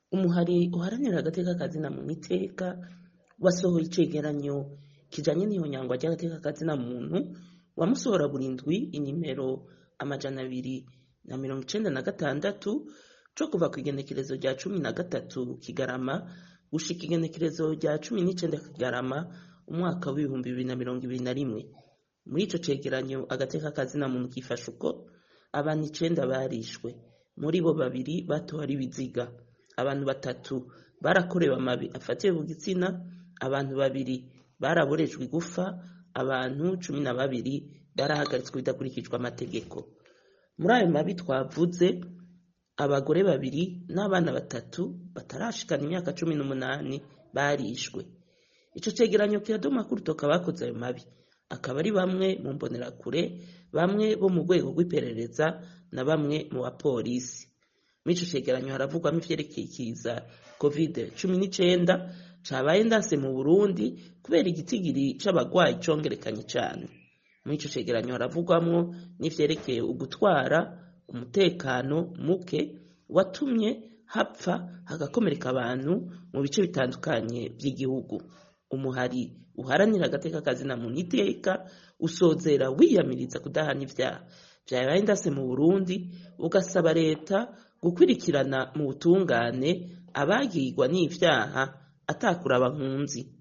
umuhari uharanira agateka kazina muntu iteka wasohoye icegeranyo kijanye n'ihonyangwa ry'agateka kazina muntu wamusohora burindwi inimero amajana abiri na mirongo icenda na gatandatu co kuva kw'igenekerezo rya cumi na gatatu kigarama gushika igenekerezo rya cumi n'icenda kigarama umwaka w'ibihumbi bibiri na mirongo ibiri na rimwe muri ico cegeranyo agateka kazina muntu kifashe uko abantu icenda barishwe muri bo babiri batowe ari ibiziga abantu batatu barakorewe amabi afatiye ku gitsina abantu babiri baraborejwe igufa abantu cumi na babiri barahagaritswe bidakurikijwe amategeko muri ayo mabi twavuze abagore babiri n'abana batatu batarashikana imyaka cumi n'umunani barishwe ico cegeranyo kiradoma ko urutoka bakoze ayo mabi akaba ari bamwe mu mbonerakure bamwe bo mu rwego rw'iperereza na bamwe mu bapolisi muri ico cegeranyo haravugwamo ivyerekeye ikiza covid cumi n'icenda cabaye ndase mu burundi kubera igitigiri c'abagwayi congerekanye cane muri ico cegeranyo haravugwamwo n'ivyerekeye ugutwara umutekano muke watumye hapfa hagakomereka abantu mu bice bitandukanye vy'igihugu umuhari uharanira agateka kazina muntu iteka usozera wiyamiriza kudahana ivyaha vyabaye ndase mu burundi ugasaba leta gukurikirana mu butungane abagirwa n'ivyaha atakuraba nkunzi